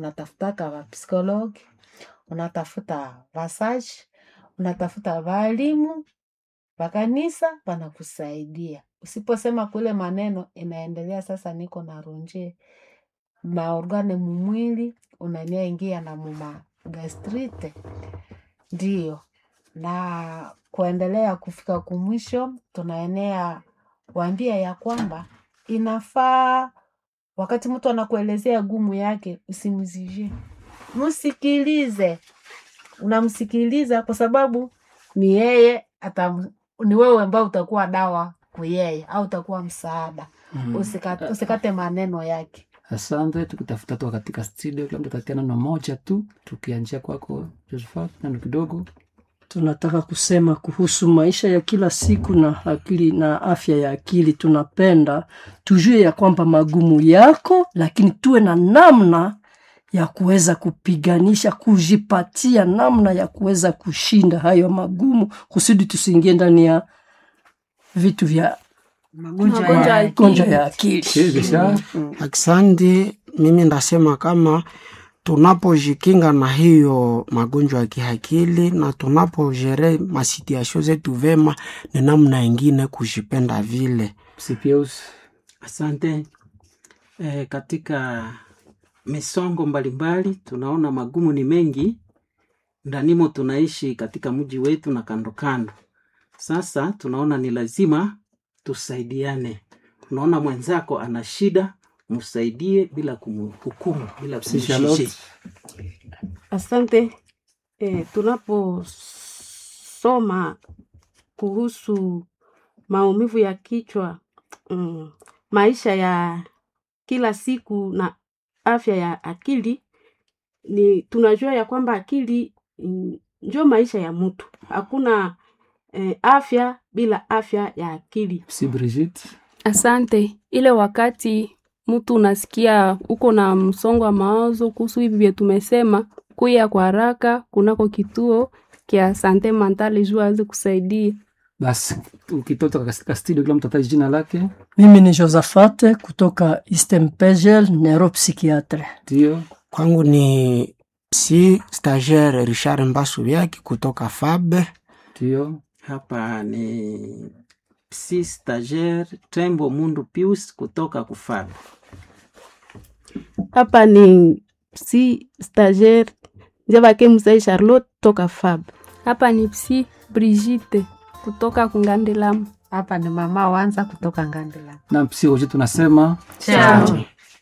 unatafutaka wapsikologi unatafuta vasaji unatafuta waalimu wakanisa wanakusaidia usiposema kule maneno inaendelea sasa niko na ronje maorgane mumwili unania ingia na muma gastrite ndio na kuendelea kufika kumwisho tunaenea waambia ya kwamba inafaa wakati mtu anakuelezea gumu yake usimzivie msikilize unamsikiliza kwa sababu ni yeye atam, ni wewe ambao utakuwa dawa kwa yeye au utakuwa msaada Mm. usikate, usikate maneno yake Asante, tukitafuta tu katika studio, kila mtu atatia neno moja tu, tukianzia kwako Josephat, neno kidogo. tunataka kusema kuhusu maisha ya kila siku na akili na afya ya akili. Tunapenda tujue ya kwamba magumu yako, lakini tuwe na namna ya kuweza kupiganisha, kujipatia namna ya kuweza kushinda hayo magumu, kusudi tusiingie ndani ya vitu vya magonjwa Magonjwa ya ya magonjwa ya akili. Kisha Aksanti, mimi ndasema kama tunapojikinga na hiyo magonjwa ya kiakili na tunapojere masituasio zetu vema, ni namna ingine kujipenda vile. Sipius, Asante. E, katika misongo mbalimbali tunaona magumu ni mengi ndanimo tunaishi katika mji wetu na kando kando. Sasa tunaona ni lazima tusaidiane. Unaona mwenzako ana shida, msaidie bila kumhukumu, bila si Charlotte. kumjiji. Asante. E, tunaposoma kuhusu maumivu ya kichwa mm, maisha ya kila siku na afya ya akili ni tunajua ya kwamba akili mm, ndio maisha ya mtu. Hakuna eh, afya bila afya ya akili. si Brigitte. Asante. Ile wakati mtu unasikia uko na msongo wa mawazo kuhusu hivi vya tumesema, kuya kwa haraka kunako kituo kia sante mentale juu aweze kusaidia. Basi ukitoka katika studio, kila mtu ataji jina lake, Mimi ni Josafate kutoka Eastern Pegel, neuropsychiatre. ndio Kwangu ni si stagiaire Richard Mbasu vyake kutoka Fabe. ndio Hapa ni psi stagiaire Tembo Mundu Pius kutoka Kufaba. Hapa ni si stagiaire Njavake Musai Charlotte toka Fab. Hapa ni psi Brigitte kutoka Kungandelamu. hapa ni mama wanza kutoka ngandila na psi wote tunasema chao